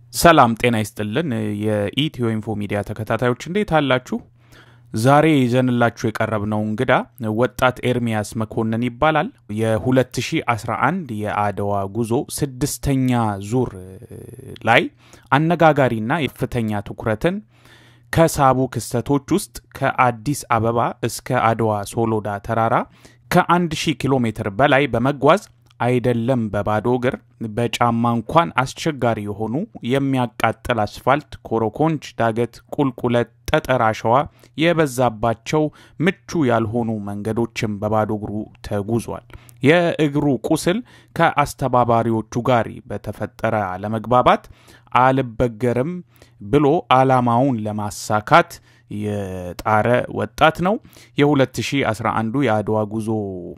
ሰላም ጤና ይስጥልን። የኢትዮ ኢንፎ ሚዲያ ተከታታዮች እንዴት አላችሁ? ዛሬ ይዘንላችሁ የቀረብነው እንግዳ ወጣት ኤርሚያስ መኮንን ይባላል። የ2011 የአድዋ ጉዞ ስድስተኛ ዙር ላይ አነጋጋሪና ከፍተኛ ትኩረትን ከሳቡ ክስተቶች ውስጥ ከአዲስ አበባ እስከ አድዋ ሶሎዳ ተራራ ከአንድ ሺህ ኪሎ ሜትር በላይ በመጓዝ አይደለም በባዶ እግር በጫማ እንኳን አስቸጋሪ የሆኑ የሚያቃጥል አስፋልት፣ ኮረኮንች፣ ዳገት፣ ቁልቁለት፣ ጠጠር፣ አሸዋ የበዛባቸው ምቹ ያልሆኑ መንገዶችን በባዶ እግሩ ተጉዟል። የእግሩ ቁስል ከአስተባባሪዎቹ ጋር በተፈጠረ አለመግባባት አልበገርም ብሎ ዓላማውን ለማሳካት የጣረ ወጣት ነው። የ2011 የአድዋ ጉዞ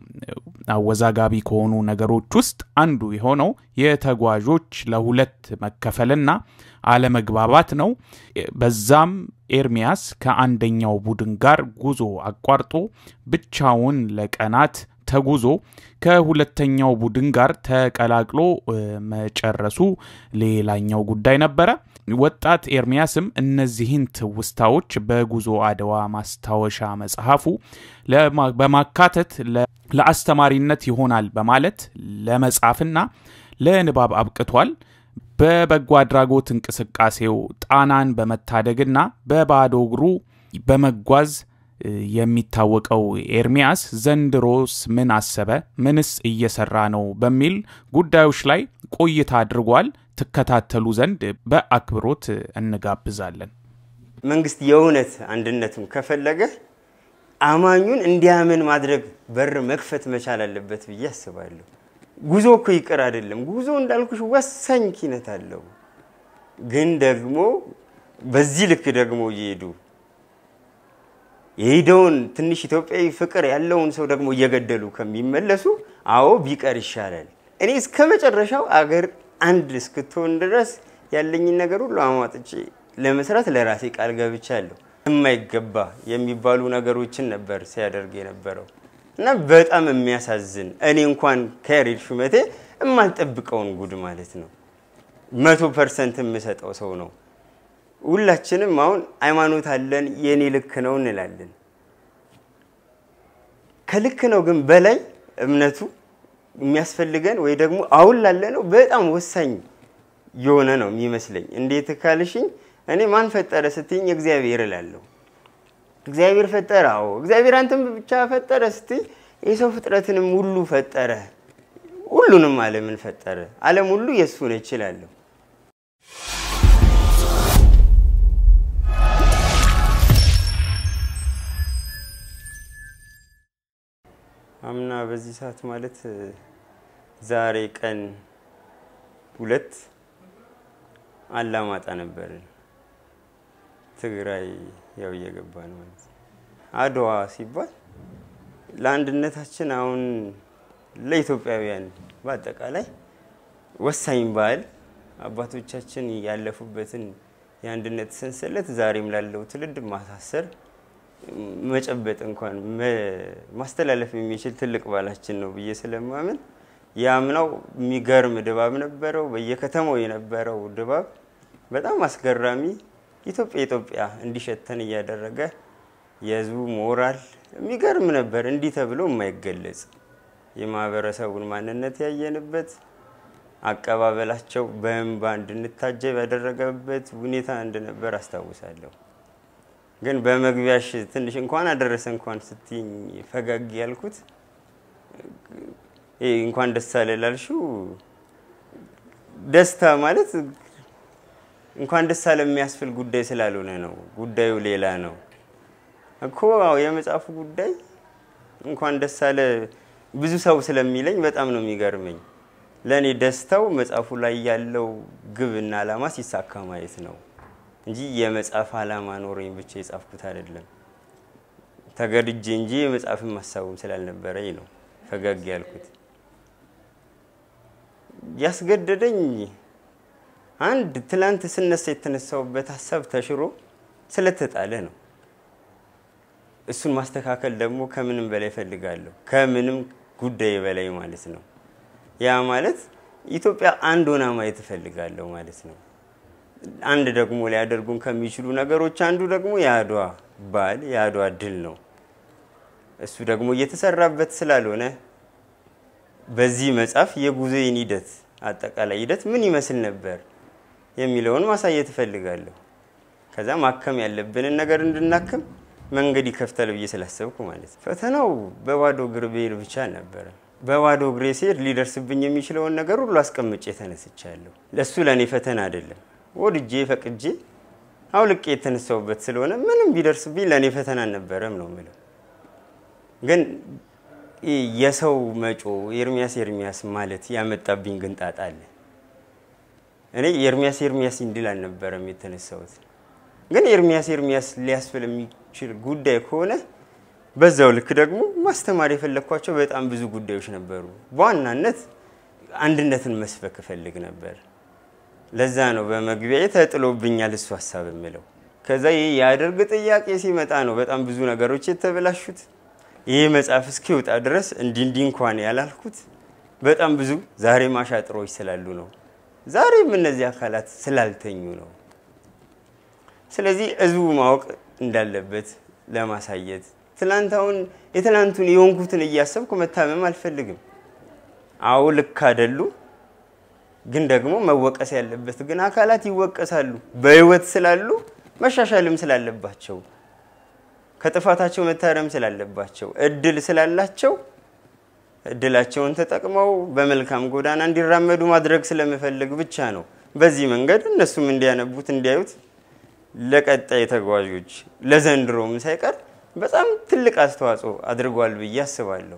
አወዛጋቢ ከሆኑ ነገሮች ውስጥ አንዱ የሆነው የተጓዦች ለሁለት መከፈልና አለመግባባት ነው። በዛም ኤርሚያስ ከአንደኛው ቡድን ጋር ጉዞ አቋርጦ ብቻውን ለቀናት ተጉዞ ከሁለተኛው ቡድን ጋር ተቀላቅሎ መጨረሱ ሌላኛው ጉዳይ ነበረ። ወጣት ኤርሚያስም እነዚህን ትውስታዎች በጉዞ አድዋ ማስታወሻ መጽሐፉ በማካተት ለአስተማሪነት ይሆናል በማለት ለመጻፍና ለንባብ አብቅቷል። በበጎ አድራጎት እንቅስቃሴው ጣናን በመታደግና በባዶ እግሩ በመጓዝ የሚታወቀው ኤርሚያስ ዘንድሮስ ምን አሰበ፣ ምንስ እየሰራ ነው በሚል ጉዳዮች ላይ ቆይታ አድርጓል። ትከታተሉ ዘንድ በአክብሮት እንጋብዛለን። መንግስት የእውነት አንድነቱን ከፈለገ አማኙን እንዲያምን ማድረግ በር መክፈት መቻል አለበት ብዬ አስባለሁ። ጉዞ እኮ ይቅር አይደለም። ጉዞ እንዳልኩሽ ወሳኝ ኪነት አለው። ግን ደግሞ በዚህ ልክ ደግሞ እየሄዱ የሄደውን ትንሽ ኢትዮጵያዊ ፍቅር ያለውን ሰው ደግሞ እየገደሉ ከሚመለሱ አዎ ቢቀር ይሻላል። እኔ እስከ መጨረሻው አገር አንድ እስክትሆን ድረስ ያለኝን ነገር ሁሉ አሟጥጬ ለመስራት ለራሴ ቃል ገብቻለሁ። የማይገባ የሚባሉ ነገሮችን ነበር ሲያደርግ የነበረው እና በጣም የሚያሳዝን እኔ እንኳን ከያሬድ ሹመቴ የማልጠብቀውን ጉድ ማለት ነው። መቶ ፐርሰንት የምሰጠው ሰው ነው። ሁላችንም አሁን ሃይማኖት አለን የኔ ልክ ነው እንላለን። ከልክ ነው ግን በላይ እምነቱ የሚያስፈልገን ወይ ደግሞ አሁን ላለ ነው በጣም ወሳኝ የሆነ ነው የሚመስለኝ። እንዴት ካልሽኝ እኔ ማን ፈጠረ ስትይኝ እግዚአብሔር እላለሁ። እግዚአብሔር ፈጠረ። አዎ እግዚአብሔር አንተም ብቻ ፈጠረ ስትይ የሰው ፍጥረትንም ሁሉ ፈጠረ። ሁሉንም ዓለምን ፈጠረ። ዓለም ሁሉ የእሱ ነች እላለሁ። አምና በዚህ ሰዓት ማለት ዛሬ ቀን ሁለት አላማጣ ነበርን። ትግራይ ያው እየገባን ማለት ነው። አድዋ ሲባል ለአንድነታችን አሁን ለኢትዮጵያውያን በአጠቃላይ ወሳኝ በዓል አባቶቻችን ያለፉበትን የአንድነት ሰንሰለት ዛሬም ላለው ትውልድ ማሳሰር መጨበጥ እንኳን ማስተላለፍ የሚችል ትልቅ ባህላችን ነው ብዬ ስለማምን የአምናው የሚገርም ድባብ ነበረው። በየከተማው የነበረው ድባብ በጣም አስገራሚ ኢትዮጵያ ኢትዮጵያ እንዲሸተን እያደረገ የህዝቡ ሞራል የሚገርም ነበር። እንዲህ ተብሎ የማይገለጽ የማህበረሰቡን ማንነት ያየንበት አቀባበላቸው በእንባ እንድንታጀብ ያደረገበት ሁኔታ እንደነበር አስታውሳለሁ። ግን በመግቢያሽ ትንሽ እንኳን አደረሰ እንኳን ስትይኝ ፈገግ ያልኩት እንኳን ደስ አለ ላልሽው ደስታ ማለት እንኳን ደስ አለ የሚያስብል ጉዳይ ስላልሆነ ነው። ጉዳዩ ሌላ ነው እኮ የመጽሐፉ ጉዳይ እንኳን ደስ አለ ብዙ ሰው ስለሚለኝ በጣም ነው የሚገርመኝ። ለእኔ ደስታው መጽሐፉ ላይ ያለው ግብና ዓላማ ሲሳካ ማየት ነው እንጂ የመጽሐፍ ዓላማ ኖረኝ ብቻ የጻፍኩት አይደለም። ተገድጄ እንጂ የመጽሐፍን ሀሳቡም ስላልነበረኝ ነው ፈገግ ያልኩት። ያስገደደኝ አንድ ትላንት ስነሳ የተነሳውበት ሀሳብ ተሽሮ ስለተጣለ ነው። እሱን ማስተካከል ደግሞ ከምንም በላይ እፈልጋለሁ። ከምንም ጉዳይ በላይ ማለት ነው። ያ ማለት ኢትዮጵያ አንድ ሆና ማየት እፈልጋለሁ ማለት ነው። አንድ ደግሞ ሊያደርጉን ከሚችሉ ነገሮች አንዱ ደግሞ የአድዋ በዓል የአድዋ ድል ነው። እሱ ደግሞ እየተሰራበት ስላልሆነ በዚህ መጽሐፍ የጉዞዬን ሂደት አጠቃላይ ሂደት ምን ይመስል ነበር የሚለውን ማሳየት እፈልጋለሁ። ከዛ ማከም ያለብንን ነገር እንድናክም መንገድ ይከፍታል ብዬ ስላሰብኩ ማለት ነው። ፈተናው በባዶ እግር ብሄድ ብቻ ነበረ። በባዶ እግሬ ስሄድ ሊደርስብኝ የሚችለውን ነገር ሁሉ አስቀምጬ ተነስቻለሁ። ለእሱ ለእኔ ፈተና አይደለም። ወድጄ ፈቅጄ አውልቄ የተነሳውበት ስለሆነ ምንም ቢደርስብኝ ለእኔ ፈተና አልነበረም ነው የምለው። ግን የሰው መጮ ኤርሚያስ ኤርሚያስ ማለት ያመጣብኝ ግን ጣጣ አለ። እኔ ኤርሚያስ ኤርሚያስ እንድል አልነበረም የተነሳሁት። ግን ኤርሚያስ ኤርሚያስ ሊያስብል የሚችል ጉዳይ ከሆነ በዛው ልክ ደግሞ ማስተማር የፈለግኳቸው በጣም ብዙ ጉዳዮች ነበሩ። በዋናነት አንድነትን መስበክ እፈልግ ነበር። ለዛ ነው በመግቢያ ተጥሎብኛል እሱ ሀሳብ የምለው። ከዛ ይህ የአደርግ ጥያቄ ሲመጣ ነው በጣም ብዙ ነገሮች የተበላሹት። ይህ መጽሐፍ እስኪወጣ ድረስ እንዲህ እንዲህ እንኳን ያላልኩት በጣም ብዙ ዛሬ ማሻጥሮች ስላሉ ነው። ዛሬም እነዚህ አካላት ስላልተኙ ነው። ስለዚህ ህዝቡ ማወቅ እንዳለበት ለማሳየት ትላንት አሁን የትላንቱን የሆንኩትን እያሰብኩ መታመም አልፈልግም። አዎ ልክ አይደሉ፣ ግን ደግሞ መወቀስ ያለበት ግን አካላት ይወቀሳሉ። በህይወት ስላሉ መሻሻልም ስላለባቸው ከጥፋታቸው መታረም ስላለባቸው እድል ስላላቸው እድላቸውን ተጠቅመው በመልካም ጎዳና እንዲራመዱ ማድረግ ስለምፈልግ ብቻ ነው። በዚህ መንገድ እነሱም እንዲያነቡት እንዲያዩት ለቀጣይ ተጓዦች ለዘንድሮም ሳይቀር በጣም ትልቅ አስተዋጽኦ አድርጓል ብዬ አስባለሁ።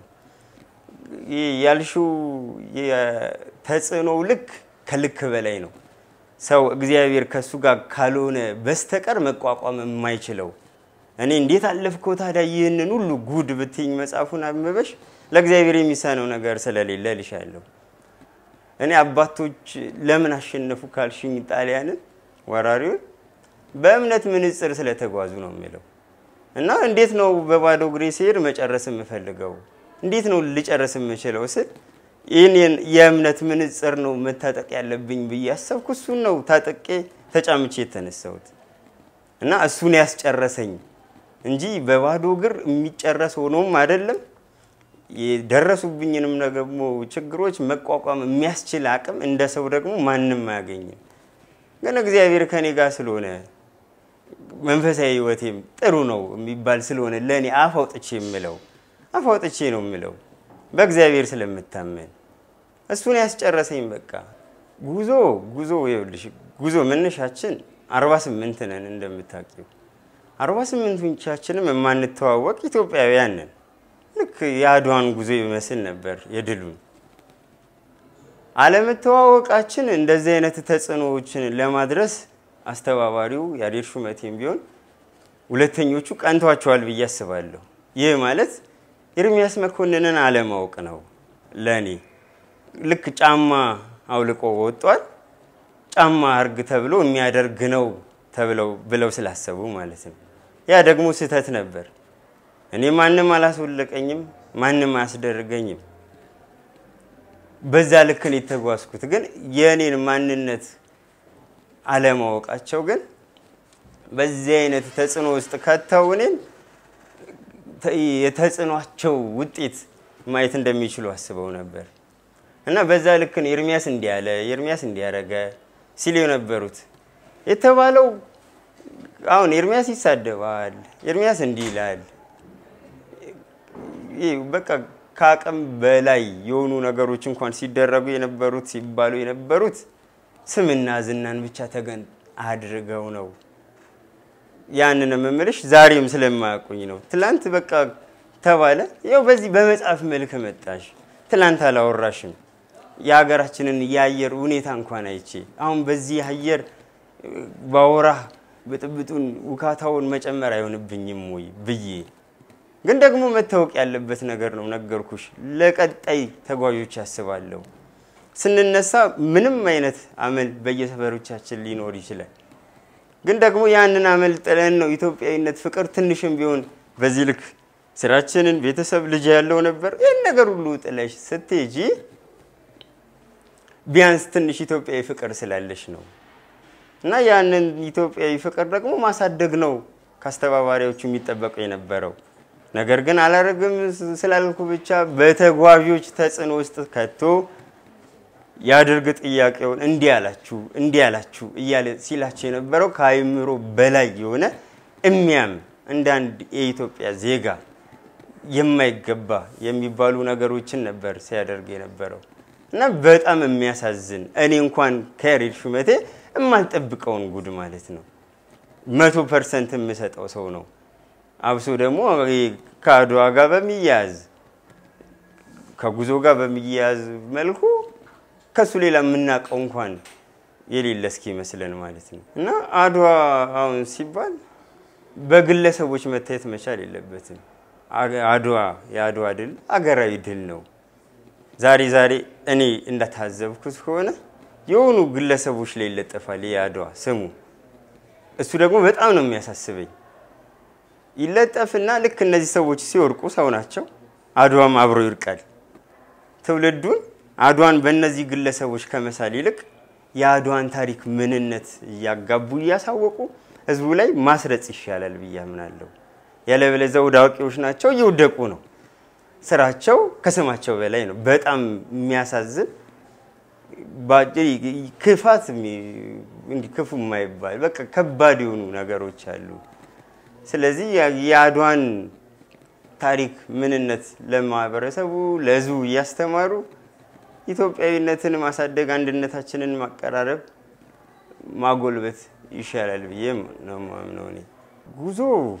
ያልሺው የተጽዕኖው ልክ ከልክ በላይ ነው። ሰው እግዚአብሔር ከእሱ ጋር ካልሆነ በስተቀር መቋቋም የማይችለው እኔ እንዴት አለፍከው ታዲያ ይህንን ሁሉ ጉድ ብትኝ መጽሐፉን አንብበሽ ለእግዚአብሔር የሚሳነው ነገር ስለሌለ ልሻለሁ። እኔ አባቶች ለምን አሸነፉ ካልሽኝ ጣሊያንን ወራሪውን በእምነት ምንጽር ስለተጓዙ ነው የሚለው እና እንዴት ነው በባዶ እግሬ ሲሄድ መጨረስ የምፈልገው እንዴት ነው ልጨርስ የምችለው ስል ይህን የእምነት ምንጽር ነው መታጠቅ ያለብኝ ብዬ ያሰብኩ እሱን ነው ታጠቄ ተጫምቼ የተነሳሁት እና እሱን ያስጨረሰኝ እንጂ በባዶ እግር የሚጨረስ ሆኖም አይደለም። የደረሱብኝንም ደግሞ ችግሮች መቋቋም የሚያስችል አቅም እንደ ሰው ደግሞ ማንም አያገኝም። ግን እግዚአብሔር ከኔ ጋር ስለሆነ መንፈሳዊ ሕይወቴም ጥሩ ነው የሚባል ስለሆነ ለእኔ አፍ አውጥቼ የምለው አፍ አውጥቼ ነው የምለው በእግዚአብሔር ስለምታመን እሱን ያስጨረሰኝ። በቃ ጉዞ ጉዞ ይኸውልሽ ጉዞ መነሻችን አርባ ስምንት ነን እንደምታውቂው አርባ ስምንቶቻችንም የማንተዋወቅ ኢትዮጵያውያን ነን። ልክ የአድዋን ጉዞ ይመስል ነበር የድሉን አለመተዋወቃችን እንደዚህ አይነት ተጽዕኖዎችን ለማድረስ አስተባባሪው ያሬድ ሹመቴም ቢሆን ሁለተኞቹ ቀንቷቸዋል ብዬ አስባለሁ። ይህ ማለት ኤርሚያስ መኮንንን አለማወቅ ነው ለእኔ። ልክ ጫማ አውልቆ ወጧል፣ ጫማ አርግ ተብሎ የሚያደርግ ነው ተብለው ብለው ስላሰቡ ማለት ነው። ያ ደግሞ ስህተት ነበር። እኔ ማንም አላስወለቀኝም፣ ማንም አያስደርገኝም። በዛ ልክ ነው የተጓዝኩት። ግን የእኔን ማንነት አለማወቃቸው ግን በዚህ አይነት ተጽዕኖ ውስጥ ከተው እኔን የተጽዕኗቸው ውጤት ማየት እንደሚችሉ አስበው ነበር እና በዛ ልክ ነው ኤርሚያስ እንዲህ ያለ ኤርሚያስ እንዲያረገ ሲል የነበሩት የተባለው አሁን ኤርሚያስ ይሳደባል፣ ኤርሚያስ እንዲህ ይላል። በቃ ከአቅም በላይ የሆኑ ነገሮች እንኳን ሲደረጉ የነበሩት ሲባሉ የነበሩት ስምና ዝናን ብቻ ተገን አድርገው ነው። ያንን የምምልሽ ዛሬም ስለማያውቁኝ ነው። ትላንት በቃ ተባለ፣ ያው በዚህ በመጽሐፍ መልክ መጣሽ። ትላንት አላወራሽም የሀገራችንን የአየር ሁኔታ እንኳን አይቼ አሁን በዚህ አየር ባወራ ብጥብጡን ውካታውን መጨመር አይሆንብኝም ወይ ብዬ ግን ደግሞ መታወቅ ያለበት ነገር ነው። ነገርኩሽ። ለቀጣይ ተጓዦች ያስባለሁ። ስንነሳ ምንም አይነት አመል በየሰፈሮቻችን ሊኖር ይችላል። ግን ደግሞ ያንን አመል ጥለን ነው ኢትዮጵያዊነት፣ ፍቅር ትንሽም ቢሆን በዚህ ልክ ስራችንን፣ ቤተሰብ፣ ልጅ ያለው ነበር። ይህን ነገር ሁሉ ጥለሽ ስትሄጂ ቢያንስ ትንሽ ኢትዮጵያዊ ፍቅር ስላለሽ ነው። እና ያንን ኢትዮጵያዊ ፍቅር ደግሞ ማሳደግ ነው ከአስተባባሪዎቹ የሚጠበቀው የነበረው። ነገር ግን አላረግም ስላልኩ ብቻ በተጓዦች ተጽዕኖ ውስጥ ከቶ ያድርግ ጥያቄውን እንዲህ ያላችሁ እንዲህ ያላችሁ እያለ ሲላቸው የነበረው ከአይምሮ በላይ የሆነ እሚያም እንደ አንድ የኢትዮጵያ ዜጋ የማይገባ የሚባሉ ነገሮችን ነበር ሲያደርግ የነበረው እና በጣም የሚያሳዝን እኔ እንኳን ከያሬድ ሹመቴ የማልጠብቀውን ጉድ ማለት ነው። መቶ ፐርሰንት የምሰጠው ሰው ነው። አብሶ ደግሞ ከአድዋ ጋር በሚያያዝ ከጉዞ ጋር በሚያያዝ መልኩ ከሱ ሌላ የምናውቀው እንኳን የሌለ እስኪ ይመስለን ማለት ነው እና አድዋ አሁን ሲባል በግለሰቦች መታየት መቻል የለበትም። አድዋ የአድዋ ድል አገራዊ ድል ነው። ዛሬ ዛሬ እኔ እንደታዘብኩት ከሆነ የሆኑ ግለሰቦች ላይ ይለጠፋል የአድዋ ስሙ። እሱ ደግሞ በጣም ነው የሚያሳስበኝ። ይለጠፍና ልክ እነዚህ ሰዎች ሲወርቁ ሰው ናቸው፣ አድዋም አብሮ ይርቃል። ትውልዱን አድዋን በእነዚህ ግለሰቦች ከመሳል ይልቅ የአድዋን ታሪክ ምንነት እያጋቡ እያሳወቁ ህዝቡ ላይ ማስረጽ ይሻላል ብዬ አምናለሁ። ያለበለዚያ ወደ አዋቂዎች ናቸው እየወደቁ ነው። ስራቸው ከስማቸው በላይ ነው። በጣም የሚያሳዝን ክፋት፣ እንዲህ ክፉ የማይባል በቃ ከባድ የሆኑ ነገሮች አሉ። ስለዚህ የአድዋን ታሪክ ምንነት ለማህበረሰቡ ለህዝቡ እያስተማሩ ኢትዮጵያዊነትን ማሳደግ፣ አንድነታችንን ማቀራረብ፣ ማጎልበት ይሻላል ብዬ ነው የማምነው። እኔ ጉዞ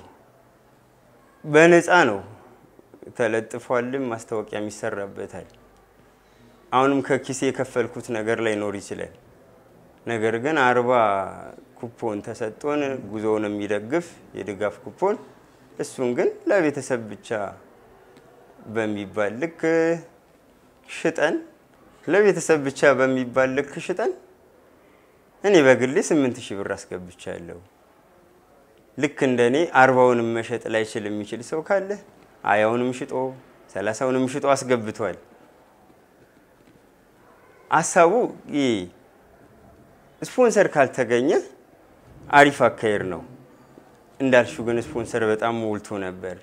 በነፃ ነው ተለጥፏልም፣ ማስታወቂያም ይሰራበታል። አሁንም ከኪሴ የከፈልኩት ነገር ላይኖር ይችላል። ነገር ግን አርባ ኩፖን ተሰጥቶን ጉዞውን የሚደግፍ የድጋፍ ኩፖን እሱን ግን ለቤተሰብ ብቻ በሚባል ልክ ሽጠን ለቤተሰብ ብቻ በሚባል ልክ ሽጠን እኔ በግሌ ስምንት ሺህ ብር አስገብቻለሁ። ልክ እንደ እኔ አርባውንም መሸጥ ላይችል የሚችል ሰው ካለ አያውንም ሽጦ ሰላሳውንም ሽጦ አስገብቷል። ሀሳቡ ስፖንሰር ካልተገኘ አሪፍ አካሄድ ነው። እንዳልሹ ግን ስፖንሰር በጣም ሞልቶ ነበር።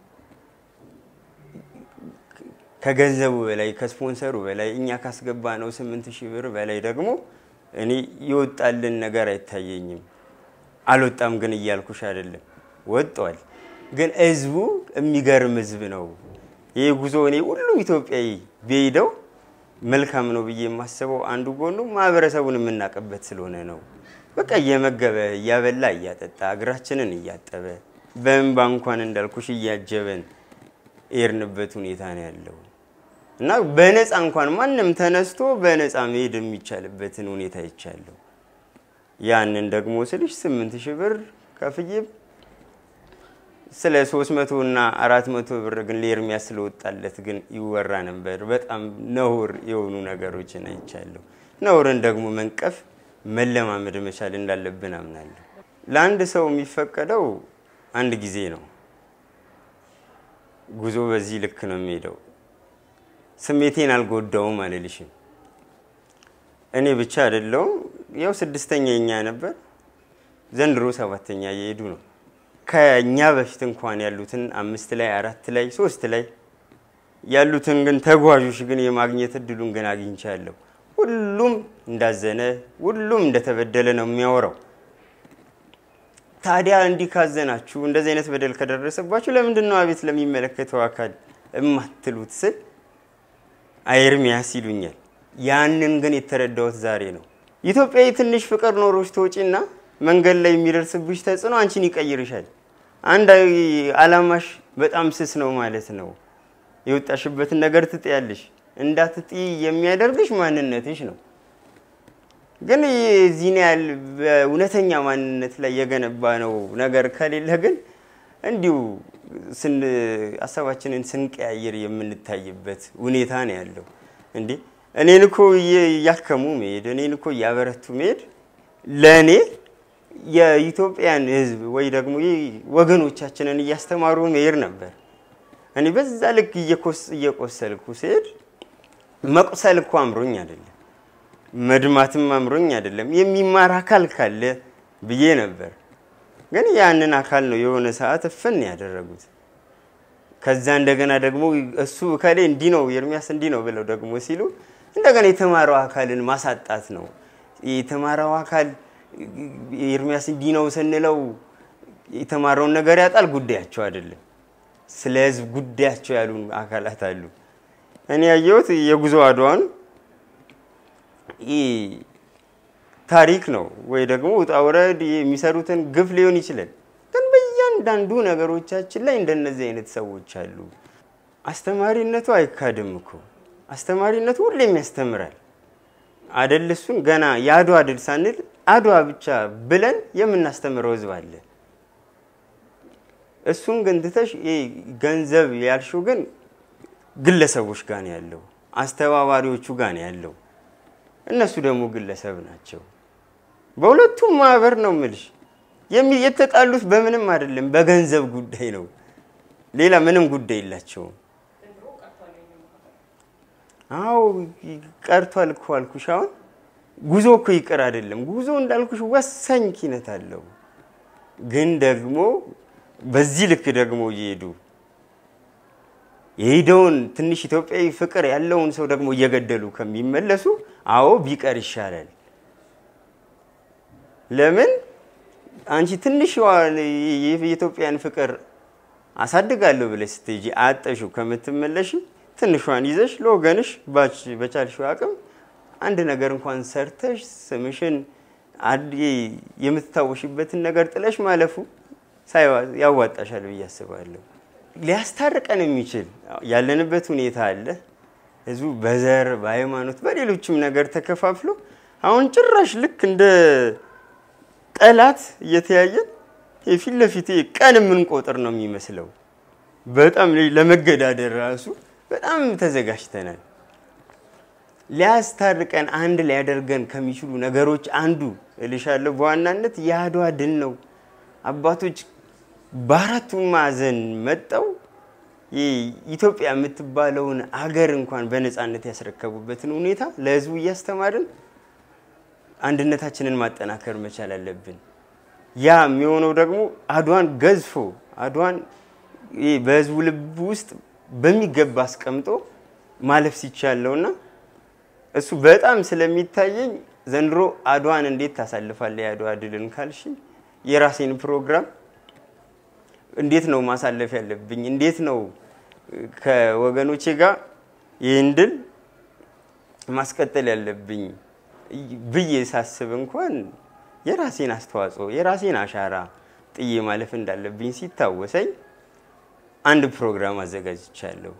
ከገንዘቡ በላይ ከስፖንሰሩ በላይ እኛ ካስገባ ነው ስምንት ሺህ ብር በላይ ደግሞ እኔ የወጣልን ነገር አይታየኝም። አልወጣም ግን እያልኩሽ አይደለም፣ ወጥቷል። ግን ህዝቡ የሚገርም ህዝብ ነው። ይህ ጉዞ እኔ ሁሉም ኢትዮጵያዊ ቢሄደው መልካም ነው ብዬ የማስበው አንዱ ጎኑ ማህበረሰቡን የምናውቅበት ስለሆነ ነው። በቃ እየመገበ እያበላ እያጠጣ እግራችንን እያጠበ በእንባ እንኳን እንዳልኩሽ እያጀበን የሄድንበት ሁኔታ ነው ያለው እና በነፃ እንኳን ማንም ተነስቶ በነፃ መሄድ የሚቻልበትን ሁኔታ ይቻለሁ። ያንን ደግሞ ስልሽ ስምንት ሺህ ብር ከፍዬ ስለ ሶስት መቶ እና አራት መቶ ብር ግን ለኤርሚያስ ስለወጣለት ግን ይወራ ነበር። በጣም ነውር የሆኑ ነገሮችን አይቻለሁ። ነውርን ደግሞ መንቀፍ መለማመድ መቻል እንዳለብን አምናለሁ። ለአንድ ሰው የሚፈቀደው አንድ ጊዜ ነው። ጉዞ በዚህ ልክ ነው የሚሄደው። ስሜቴን አልጎዳውም አልልሽም። እኔ ብቻ አይደለውም። ያው ስድስተኛ የኛ ነበር፣ ዘንድሮ ሰባተኛ እየሄዱ ነው። ከኛ በፊት እንኳን ያሉትን አምስት ላይ አራት ላይ ሶስት ላይ ያሉትን ግን ተጓዦች ግን የማግኘት እድሉን ግን አግኝቻለሁ። ሁሉም እንዳዘነ ሁሉም እንደተበደለ ነው የሚያወራው። ታዲያ እንዲህ ካዘናችሁ እንደዚህ አይነት በደል ከደረሰባችሁ ለምንድን ነው አቤት ለሚመለከተው አካል እማትሉት ስል ኤርሚያስ ይሉኛል። ያንን ግን የተረዳሁት ዛሬ ነው። ኢትዮጵያዊ ትንሽ ፍቅር ኖሮች ተወጪና መንገድ ላይ የሚደርስብሽ ተጽዕኖ አንቺን ይቀይርሻል። አንድ አላማሽ በጣም ስስ ነው ማለት ነው። የወጣሽበትን ነገር ትጥያለሽ። እንዳትጥይ የሚያደርግሽ ማንነትሽ ነው። ግን የዚህን ያህል በእውነተኛ ማንነት ላይ የገነባ ነው ነገር ከሌለ ግን እንዲሁ ሀሳባችንን ስንቀያየር የምንታይበት ሁኔታ ነው ያለው። እንዴ እኔን እኮ እያከሙ መሄድ፣ እኔን እኮ እያበረቱ መሄድ ለእኔ የኢትዮጵያን ሕዝብ ወይ ደግሞ ወገኖቻችንን እያስተማሩ መሄድ ነበር። እኔ በዛ ልክ እየቆሰልኩ ስሄድ መቁሰል እኮ አምሮኝ አይደለም። መድማትም አምሮኝ አይደለም የሚማር አካል ካለ ብዬ ነበር። ግን ያንን አካል ነው የሆነ ሰዓት እፍን ያደረጉት። ከዛ እንደገና ደግሞ እሱ እከሌ እንዲህ ነው ኤርሚያስ እንዲህ ነው ብለው ደግሞ ሲሉ እንደገና የተማረው አካልን ማሳጣት ነው። የተማረው አካል ኤርሚያስ እንዲህ ነው ስንለው የተማረውን ነገር ያጣል፣ ጉዳያቸው አይደለም። ስለ ህዝብ ጉዳያቸው ያሉ አካላት አሉ። እኔ ያየሁት የጉዞ አድዋን ታሪክ ነው ወይ ደግሞ ውጣ ውረድ የሚሰሩትን ግፍ ሊሆን ይችላል። ግን በእያንዳንዱ ነገሮቻችን ላይ እንደነዚህ አይነት ሰዎች አሉ። አስተማሪነቱ አይካድም እኮ አስተማሪነቱ ሁሌም ያስተምራል አደል? እሱን ገና የአድዋ ድል ሳንል አድዋ ብቻ ብለን የምናስተምረው ህዝብ አለ። እሱን ግን ትተሽ ገንዘብ ያልሽው ግን ግለሰቦች ጋር ነው ያለው፣ አስተባባሪዎቹ ጋር ነው ያለው። እነሱ ደግሞ ግለሰብ ናቸው። በሁለቱም ማህበር ነው ምልሽ የተጣሉት በምንም አይደለም፣ በገንዘብ ጉዳይ ነው። ሌላ ምንም ጉዳይ የላቸውም። አዎ ቀርቷል እኮ አልኩሽ። አሁን ጉዞ እኮ ይቅር አይደለም። ጉዞ እንዳልኩሽ ወሳኝ ኪነት አለው። ግን ደግሞ በዚህ ልክ ደግሞ እየሄዱ የሄደውን ትንሽ ኢትዮጵያዊ ፍቅር ያለውን ሰው ደግሞ እየገደሉ ከሚመለሱ አዎ ቢቀር ይሻላል። ለምን አንቺ ትንሽ የኢትዮጵያን ፍቅር አሳድጋለሁ ብለሽ ስትሄጂ አጠሹ ከምትመለሽ ትንሿን ይዘሽ ለወገንሽ በቻልሽው አቅም አንድ ነገር እንኳን ሰርተሽ ስምሽን የምትታወሽበትን ነገር ጥለሽ ማለፉ ያዋጣሻል ብዬ አስባለሁ። ሊያስታርቀን የሚችል ያለንበት ሁኔታ አለ። ህዝቡ በዘር በሃይማኖት፣ በሌሎችም ነገር ተከፋፍሎ አሁን ጭራሽ ልክ እንደ ጠላት እየተያየን የፊት ለፊት ቀን የምንቆጥር ነው የሚመስለው። በጣም ለመገዳደር ራሱ በጣም ተዘጋጅተናል። ሊያስታርቀን አንድ ሊያደርገን ከሚችሉ ነገሮች አንዱ እልሻለሁ በዋናነት የአድዋ ድል ነው። አባቶች በአራቱ ማዕዘን መጠው ኢትዮጵያ የምትባለውን አገር እንኳን በነፃነት ያስረከቡበትን ሁኔታ ለህዝቡ እያስተማርን አንድነታችንን ማጠናከር መቻል አለብን። ያ የሚሆነው ደግሞ አድዋን ገዝፎ አድዋን በህዝቡ ልብ ውስጥ በሚገባ አስቀምጦ ማለፍ ሲቻለውና እሱ በጣም ስለሚታየኝ ዘንድሮ አድዋን እንዴት ታሳልፋለህ? የአድዋ ድልን ካልሽ የራሴን ፕሮግራም እንዴት ነው ማሳለፍ ያለብኝ? እንዴት ነው ከወገኖቼ ጋር ይህን ድል ማስቀጠል ያለብኝ ብዬ ሳስብ እንኳን የራሴን አስተዋጽኦ የራሴን አሻራ ጥዬ ማለፍ እንዳለብኝ ሲታወሰኝ አንድ ፕሮግራም አዘጋጅቻለሁ።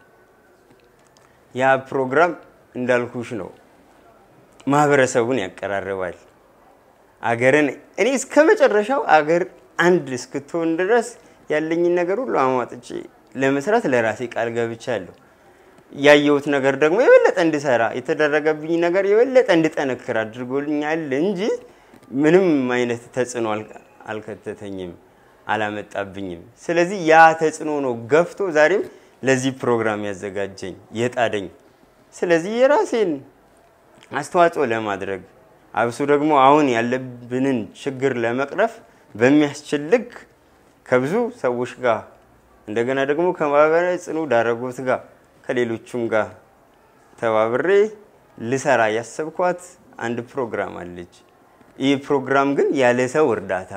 ያ ፕሮግራም እንዳልኩሽ ነው፣ ማህበረሰቡን ያቀራርባል። አገርን እኔ እስከ መጨረሻው አገር አንድ እስክትሆን ድረስ ያለኝን ነገር ሁሉ አሟጥጬ ለመስራት ለራሴ ቃል ገብቻለሁ። ያየሁት ነገር ደግሞ የበለጠ እንድሰራ የተደረገብኝ ነገር የበለጠ እንድጠነክር አድርጎልኛል እንጂ ምንም አይነት ተጽዕኖ አልከተተኝም፣ አላመጣብኝም። ስለዚህ ያ ተጽዕኖ ነው ገፍቶ ዛሬም ለዚህ ፕሮግራም ያዘጋጀኝ የጣደኝ። ስለዚህ የራሴን አስተዋጽኦ ለማድረግ አብሶ ደግሞ አሁን ያለብንን ችግር ለመቅረፍ በሚያስችል ልክ ከብዙ ሰዎች ጋር እንደገና ደግሞ ከማህበራዊ ጽኑ ዳረጎት ጋር ከሌሎቹም ጋር ተባብሬ ልሰራ ያሰብኳት አንድ ፕሮግራም አለች። ይህ ፕሮግራም ግን ያለ ሰው እርዳታ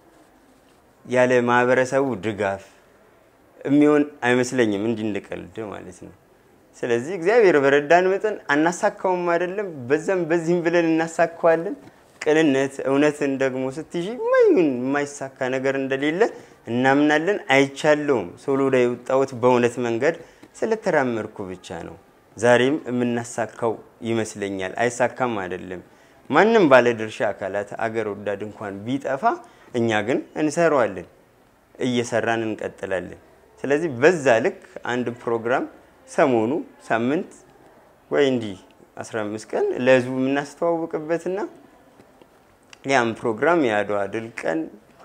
ያለ ማህበረሰቡ ድጋፍ የሚሆን አይመስለኝም፣ እንዲህ እንድቀልድ ማለት ነው። ስለዚህ እግዚአብሔር በረዳን መጠን አናሳካውም አይደለም፣ በዛም በዚህም ብለን እናሳካዋለን። ቅንነት፣ እውነትን ደግሞ ስትይዥ ማይሁን የማይሳካ ነገር እንደሌለ እናምናለን። አይቻለውም። ሶሎዳ የወጣሁት በእውነት መንገድ ስለተራመድኩ ብቻ ነው። ዛሬም የምናሳካው ይመስለኛል። አይሳካም አይደለም። ማንም ባለድርሻ አካላት አገር ወዳድ እንኳን ቢጠፋ እኛ ግን እንሰራዋለን፣ እየሰራን እንቀጥላለን። ስለዚህ በዛ ልክ አንድ ፕሮግራም ሰሞኑ ሳምንት ወይ እንዲህ 15 ቀን ለህዝቡ የምናስተዋውቅበትና ያም ፕሮግራም የአድዋ ድል ቀን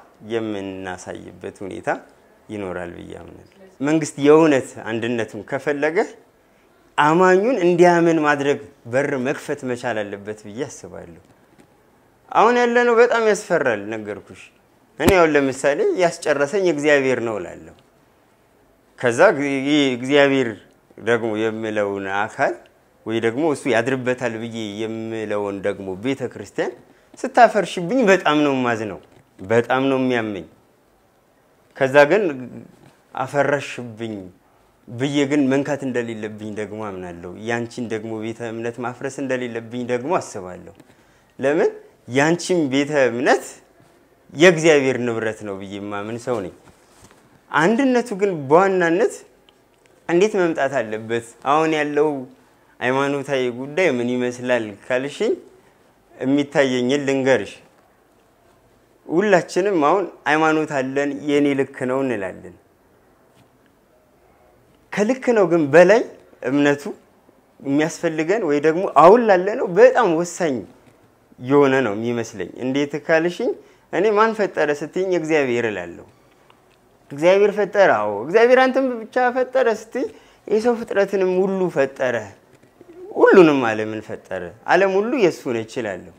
የምናሳይበት ሁኔታ ይኖራል ብዬ አምናለሁ። መንግስት የእውነት አንድነቱን ከፈለገ አማኙን እንዲያምን ማድረግ በር መክፈት መቻል አለበት ብዬ አስባለሁ። አሁን ያለነው በጣም ያስፈራል። ነገርኩሽ። እኔ አሁን ለምሳሌ ያስጨረሰኝ እግዚአብሔር ነው እላለሁ። ከዛ ይህ እግዚአብሔር ደግሞ የምለውን አካል ወይ ደግሞ እሱ ያድርበታል ብዬ የምለውን ደግሞ ቤተ ክርስቲያን ስታፈርሽብኝ በጣም ነው ማዝነው፣ በጣም ነው የሚያመኝ። ከዛ ግን አፈረሽብኝ ብዬ ግን መንካት እንደሌለብኝ ደግሞ አምናለሁ። ያንቺን ደግሞ ቤተ እምነት ማፍረስ እንደሌለብኝ ደግሞ አስባለሁ። ለምን ያንቺን ቤተ እምነት የእግዚአብሔር ንብረት ነው ብዬ የማምን ሰው ነኝ። አንድነቱ ግን በዋናነት እንዴት መምጣት አለበት? አሁን ያለው ሃይማኖታዊ ጉዳይ ምን ይመስላል ካልሽኝ የሚታየኝን ልንገርሽ። ሁላችንም አሁን ሃይማኖት አለን የኔ ልክ ነው እንላለን። ከልክ ነው ግን በላይ እምነቱ የሚያስፈልገን ወይ ደግሞ አሁን ላለ ነው በጣም ወሳኝ የሆነ ነው የሚመስለኝ። እንዴት ካልሽኝ እኔ ማን ፈጠረ ስትይኝ እግዚአብሔር እላለሁ። እግዚአብሔር ፈጠረ። አዎ እግዚአብሔር አንተም ብቻ ፈጠረ ስትይ የሰው ፍጥረትንም ሁሉ ፈጠረ። ሁሉንም ዓለምን ፈጠረ። ዓለም ሁሉ የእሱ ነች እላለሁ።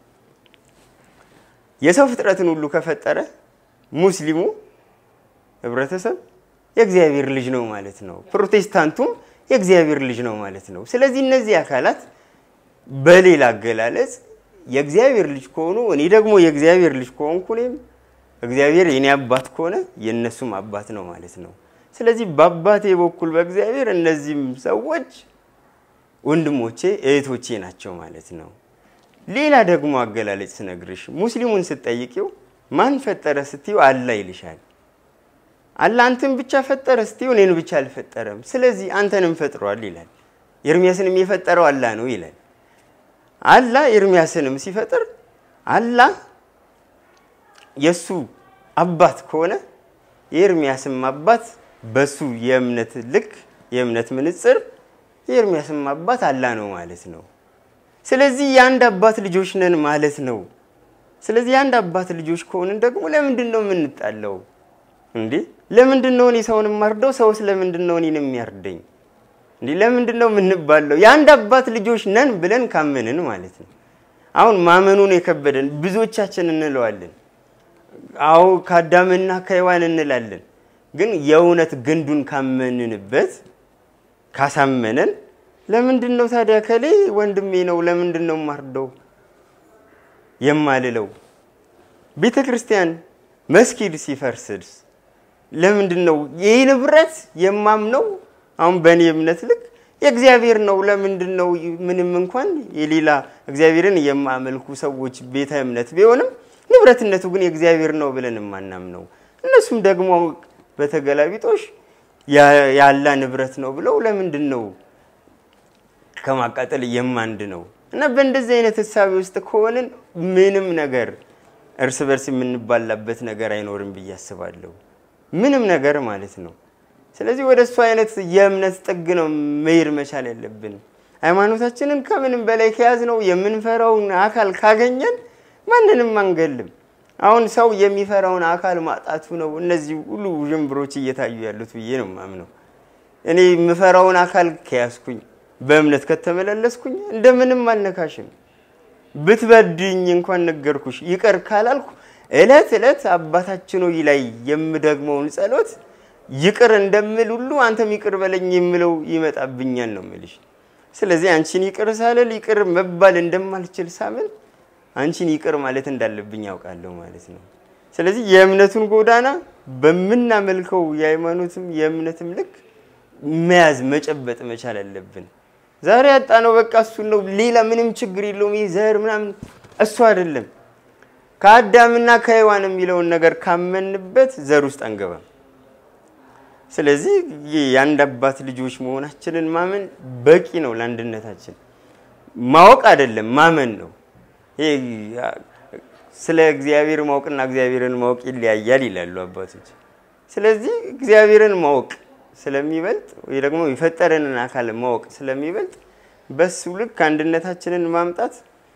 የሰው ፍጥረትን ሁሉ ከፈጠረ ሙስሊሙ ህብረተሰብ የእግዚአብሔር ልጅ ነው ማለት ነው። ፕሮቴስታንቱም የእግዚአብሔር ልጅ ነው ማለት ነው። ስለዚህ እነዚህ አካላት በሌላ አገላለጽ የእግዚአብሔር ልጅ ከሆኑ እኔ ደግሞ የእግዚአብሔር ልጅ ከሆንኩ እኔም እግዚአብሔር የኔ አባት ከሆነ የእነሱም አባት ነው ማለት ነው። ስለዚህ በአባቴ በኩል በእግዚአብሔር እነዚህም ሰዎች ወንድሞቼ እህቶቼ ናቸው ማለት ነው። ሌላ ደግሞ አገላለጽ ስነግርሽ ሙስሊሙን ስትጠይቂው ማን ፈጠረ ስትዪው አላህ ይልሻል። አላህ አንተን ብቻ ፈጠረ ስትዪው እኔን ብቻ አልፈጠረም፣ ስለዚህ አንተንም ፈጥሯል ይላል። ኤርሚያስንም የፈጠረው አላህ ነው ይላል። አላህ ኤርሚያስንም ሲፈጥር አላህ የእሱ አባት ከሆነ የኤርሚያስም አባት በሱ የእምነት ልክ የእምነት ምንጽር የኤርሚያስም አባት አላህ ነው ማለት ነው። ስለዚህ የአንድ አባት ልጆች ነን ማለት ነው። ስለዚህ የአንድ አባት ልጆች ከሆንን ደግሞ ለምንድን ነው የምንጣለው እንዴ? ለምንድን ነው እኔ ሰውን የማርደው? ሰውስ ለምንድን ነው እኔን የሚያርደኝ? እንዲህ ለምንድን ነው የምንባለው? የአንድ አባት ልጆች ነን ብለን ካመንን ማለት ነው። አሁን ማመኑን የከበደን ብዙዎቻችን እንለዋለን። አዎ ከአዳምና ከሔዋን እንላለን። ግን የእውነት ግንዱን ካመንንበት ካሳመነን ለምንድን ነው ታዲያ ከሌ ወንድሜ ነው ለምንድን ነው ማርደው የማልለው? ቤተ ክርስቲያን መስጊድ ሲፈርስስ ለምንድን ነው ይህ ንብረት የማምነው? አሁን በእኔ እምነት ልክ የእግዚአብሔር ነው። ለምንድን ነው ምንም እንኳን የሌላ እግዚአብሔርን የማመልኩ ሰዎች ቤተ እምነት ቢሆንም ንብረትነቱ ግን የእግዚአብሔር ነው ብለን የማናምነው እነሱም ደግሞ በተገላቢጦሽ ያላ ንብረት ነው ብለው ለምንድን ነው ከማቃጠል የማንድ ነው? እና በእንደዚህ አይነት ህሳቤ ውስጥ ከሆንን ምንም ነገር እርስ በርስ የምንባላበት ነገር አይኖርም ብዬ አስባለሁ። ምንም ነገር ማለት ነው። ስለዚህ ወደ እሱ አይነት የእምነት ጥግ ነው መሄድ መቻል ያለብን። ሃይማኖታችንን ከምንም በላይ ከያዝ ነው የምንፈራውን አካል ካገኘን ማንንም አንገልም። አሁን ሰው የሚፈራውን አካል ማጣቱ ነው እነዚህ ሁሉ ውዥንብሮች እየታዩ ያሉት ብዬ ነው ማምነው። እኔ የምፈራውን አካል ከያዝኩኝ በእምነት ከተመላለስኩኝ እንደምንም አልነካሽም። ብትበድኝ እንኳን ነገርኩሽ ይቅር ካላልኩ እለት እለት አባታችን ሆይ ላይ የምደግመውን ጸሎት ይቅር እንደምል ሁሉ አንተም ይቅር በለኝ የምለው ይመጣብኛል ነው የምልሽ። ስለዚህ አንቺን ይቅር ሳልል ይቅር መባል እንደማልችል ሳምን አንቺን ይቅር ማለት እንዳለብኝ ያውቃለሁ ማለት ነው። ስለዚህ የእምነቱን ጎዳና በምናመልከው የሃይማኖትም የእምነትም ልክ መያዝ መጨበጥ መቻል አለብን። ዛሬ ያጣ ነው በቃ እሱን ነው። ሌላ ምንም ችግር የለውም። ይህ ዘር ምናምን እሱ አይደለም። ከአዳምና ከሔዋን የሚለውን ነገር ካመንበት ዘር ውስጥ አንገባም። ስለዚህ የአንድ አባት ልጆች መሆናችንን ማመን በቂ ነው ለአንድነታችን። ማወቅ አይደለም ማመን ነው። ስለ እግዚአብሔር ማወቅና እግዚአብሔርን ማወቅ ይለያያል ይላሉ አባቶች። ስለዚህ እግዚአብሔርን ማወቅ ስለሚበልጥ ወይ ደግሞ የፈጠረንን አካል ማወቅ ስለሚበልጥ በሱ ልክ አንድነታችንን ማምጣት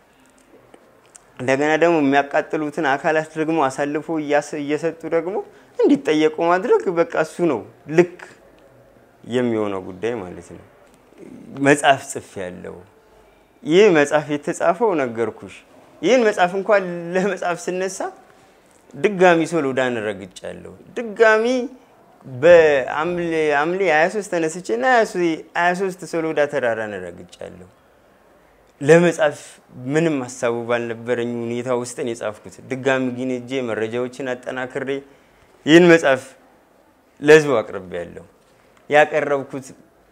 እንደገና ደግሞ የሚያቃጥሉትን አካላት ደግሞ አሳልፎ እየሰጡ ደግሞ እንዲጠየቁ ማድረግ በቃ እሱ ነው ልክ የሚሆነው ጉዳይ ማለት ነው። መጽሐፍ ጽፍ ያለው ይህ መጽሐፍ የተጻፈው ነገርኩሽ። ይህን መጽሐፍ እንኳን ለመጽሐፍ ስነሳ ድጋሚ ሶሎዳን ረግጫለሁ። ድጋሚ በሐምሌ 23 ተነስቼ እና 23 ሶሎዳ ተራራን ረግጫለሁ። ለመጻፍ ምንም ሀሳቡ ባልነበረኝ ሁኔታ ውስጥ ነው የጻፍኩት። ድጋሚ ግን እጄ መረጃዎችን አጠናክሬ ይህን መጽሐፍ ለህዝቡ አቅርቤያለሁ። ያቀረብኩት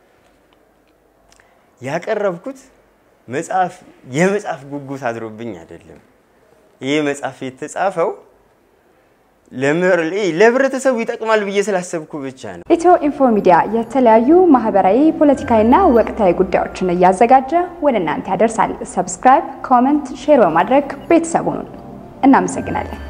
ያቀረብኩት መጽሐፍ የመጽሐፍ ጉጉት አድሮብኝ አይደለም። ይህ መጽሐፍ የተጻፈው ለህብረተሰቡ ይጠቅማል ብዬ ስላሰብኩ ብቻ ነው። ኢትዮ ኢንፎ ሚዲያ የተለያዩ ማህበራዊ፣ ፖለቲካዊና ወቅታዊ ጉዳዮችን እያዘጋጀ ወደ እናንተ ያደርሳል። ሰብስክራይብ፣ ኮመንት፣ ሼር በማድረግ ቤተሰቡን እናመሰግናለን።